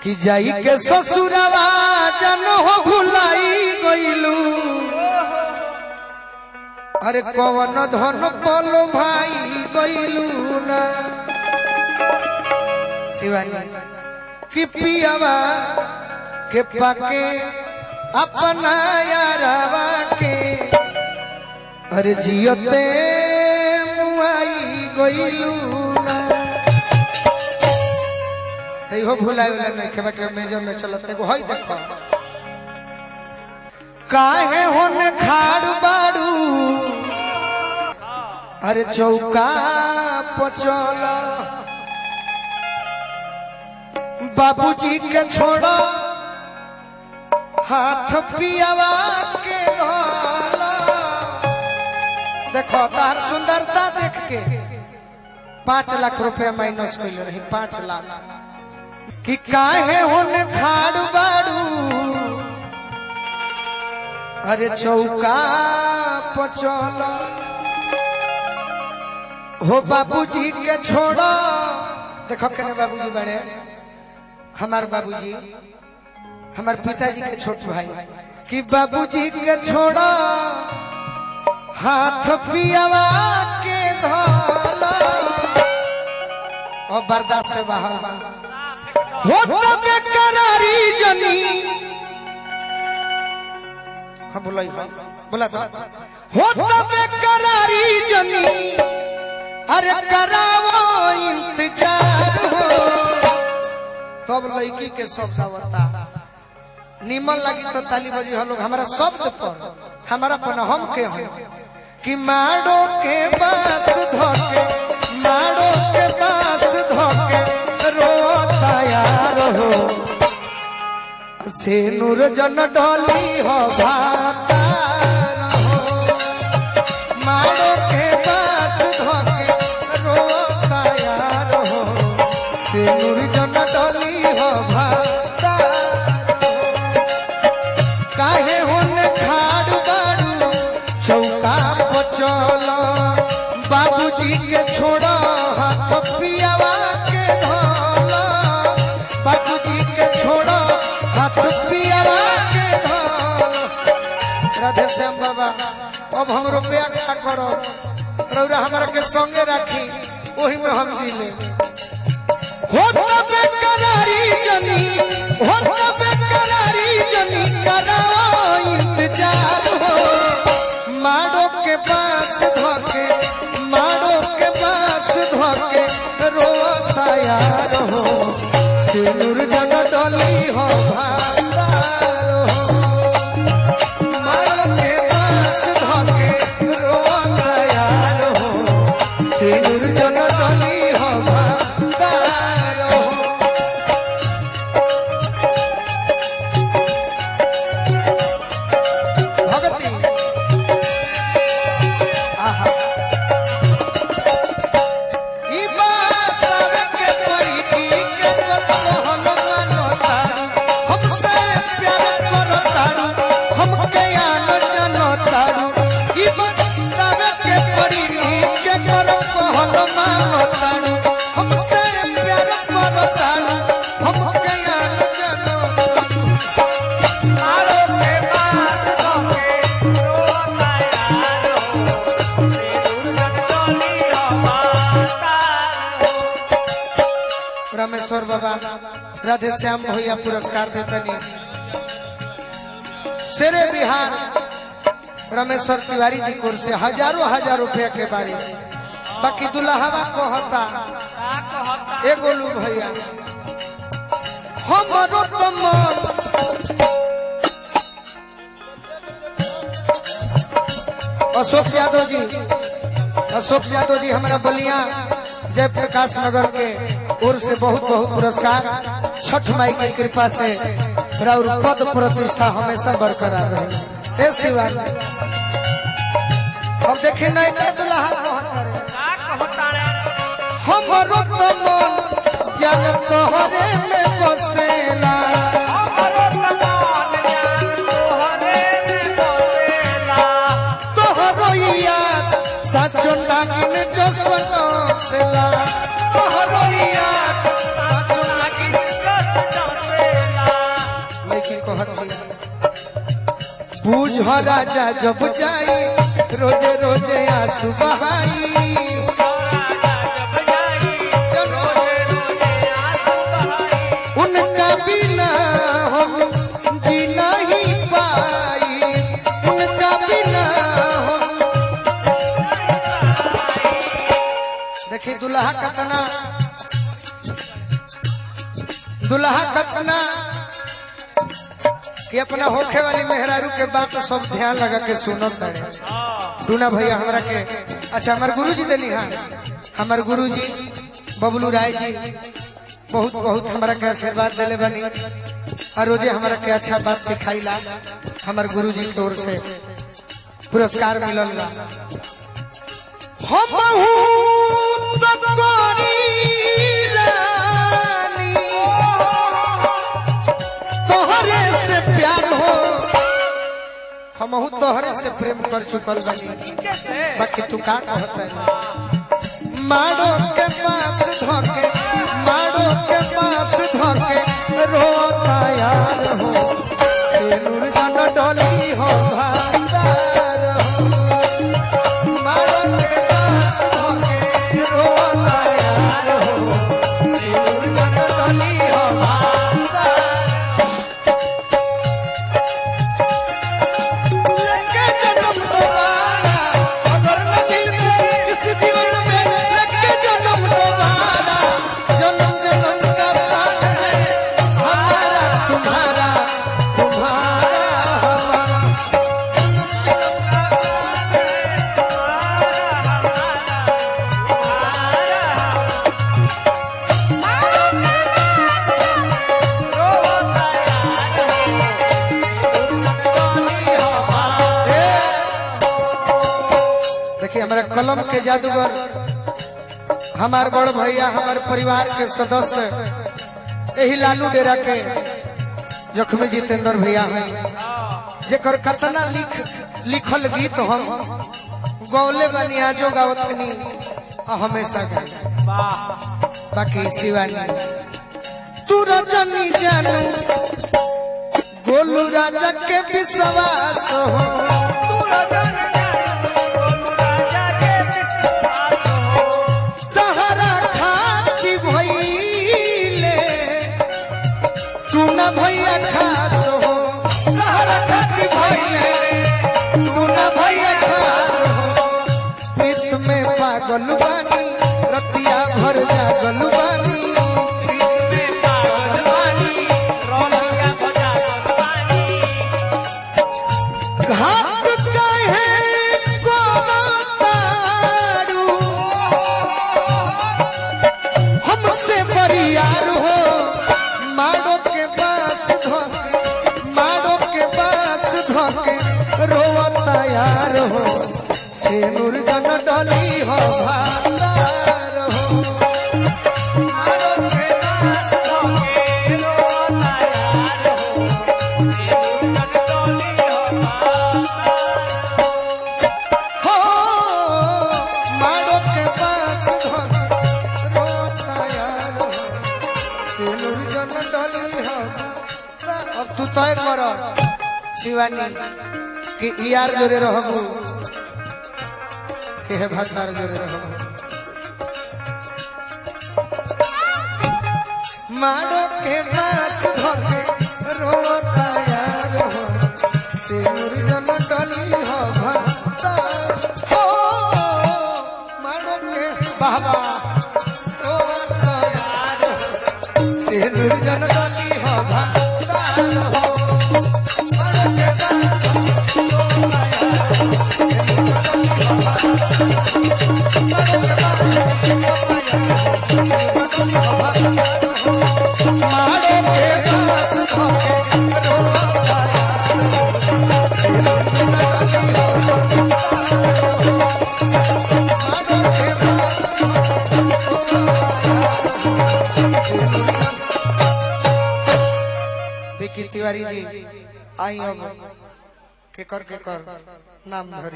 कि जाई के ससुरवा जन हो भुलाई गइलू अरे कवन धन पलो भाई गइलू ना शिवानी कि पियावा के पाके अपना यारावा के अरे जियते मुआई गइलू ना तै हो भुलाए वाला नहीं खेबा के मेजर में चलत एगो हई देखो काहे होने खाड़ बाड़ू अरे चौका पचल बाबूजी के छोड़ो हाथ पियावा के धोला देखो तार सुंदरता देख के पांच लाख रुपया माइनस कैले रही पांच लाख कि काहे होने खाड़ बाड़ू अरे चौका पचल हो बाबूजी के छोड़ो देखो केने बाबूजी बड़े हमार बाबूजी हमार पिताजी के छोट भाई कि बाबूजी के छोड़ो हाथ पियावा के धोला और बर्दाश्त से बाहर बा हो तब करारी जनी हाँ बोला ही हाँ, बोला तो हो तब करारी जनी अरे करावो इंतजार हो तब लड़की के शब्द आवता निमन लगी तो ताली बजी हम लोग हमारा शब्द पर हमारा पन हम के हैं कि माड़ो के बास धोके माड़ो के बास धोके रोता यार हो से नूर जन डोली हो भाता हो माड़ो के बास धोके रोता यार हो से नूर जन डोली हो भाता काहे होने खाड़ बाड़ू चौका पचल बाबूजी के छोड़ो हाथ पियावा के धोल बाबूजी के छोड़ो हाथ पियावा के धोल राधे श्याम बाबा अब हम रुपया क्या करो रौरा हमारा के संगे राखी वही में हम जी ले होता बेकरारी जनी होता बेकरारी जनी कराओ इंतजार हो माड़ो के पास धोके माड़ो के पास धोके रोता यार हो सिंदूर जन डोली हो भांडार हो माड़ो के पास धोके रोता यार हो सिंदूर जन डोली हो भांडार हो भगती आहा ई बात आवे के परी की के बोलो हनुमान तारू हमसे प्यार करो तारू हमके आन जनो तारू ई बात आवे के परी की के करो हनुमान तारू हमसे प्यार करो तारू हमके आन जनो तारू मारो के पास धोके रोता यार हो सिंदूर जटोली हमाता रामेश्वर बाबा राधे श्याम भैया पुरस्कार देतनी शेरे बिहार रामेश्वर तिवारी जी कोर से हजारों हजार रुपया के बारिश बाकी दुल्हवा को होता का कहता ए गोलू भैया हमरो तो मन अशोक यादव जी अशोक यादव जी हमारा बलिया जयप्रकाश नगर के ओर से बहुत बहुत पुरस्कार छठ माई की कृपा से और पद प्रतिष्ठा हमेशा बरकरार रहे ए शिवाजी अब देखे नहीं के दुल्हा कौन करे का कहता रे हमरो तो मन जन तोहरे में बसेला हमरो तमान जान तोहरे में बसेला तोहरो याद साचो नागिन जो सनसेला तोहरो याद साचो नागिन बुझ राजा जब जाई रोजे रोजे आंसू बहाई उनका बिना हम जी नहीं पाई उनका बिना हम देखिए दुल्हा कतना दुल्हा कतना कि अपना होखे वाली मेहरारू के बात सब ध्यान लगा के सुनत बाड़े टूना भैया हमरा के अच्छा हमार गुरुजी देली हाँ हमार गुरुजी बबलू राय जी बहुत बहुत हमरा के आशीर्वाद देले बनी और रोजे हमरा के अच्छा बात सिखाईला हमार गुरुजी की ओर से पुरस्कार मिलल बा हम बहुत गोरी रानी तोहरे से प्यार हो हम तोहरे से प्रेम कर चुकल बनी बाकी तू का कहता है माड़ो के पास धोके माड़ो के पास धोके रोता यार हो सिनुर जन डोली हो भांडार हो माड़ो के पास धोके रोता यार हो सिनुर जन डोली हो भांडार लेके जन्म दोबारा अगर न मिलते इस जीवन में लेके जन्म दोबारा जन्म जन्म का साथ है हमारा तुम्हारा तुम्हारा हमारा देखिए हमारे कलम के जादूगर हमार बड़ भैया हमारे परिवार के सदस्य यही लालू डेरा के जख्मी जितेंद्र भैया हैं जेकर कतना लिख लिखल गीत हम गौले बनी आजो गावतनी आ हमेशा गाई बाकी शिवानी तू रजनी जानू गोलू राजा के विश्वास हो तहरा खाती भइले तू न भैया खास हो तहरा खाती भइले तू न भैया खास हो प्रीत में पागल बानी रतिया भर जागल बानी घाट कहे कोनो तारू हमसे बरियार हो मारो के पास धोके मारो के पास धोके रोवता यार हो सेनुर जन डली हो भांडार हो मारो के पास धोके रोवता यार हो हो मारो के पास धोके रोवता यार हो सेनुर जन डली हो अब तू तय कर शिवानी कि यार जोरे रहबू कि हे भतार जोरे रहबू मारो के पास धोके रोता यार हो सिंदूर जन डली हो भक्ता हो मारो के बाबा रोता यार हो सिंदूर जन डली हो भक्ता हो मारो के पास मारो के पास धोके विकी तिवारी जी आई अब के कर के कर नाम धरी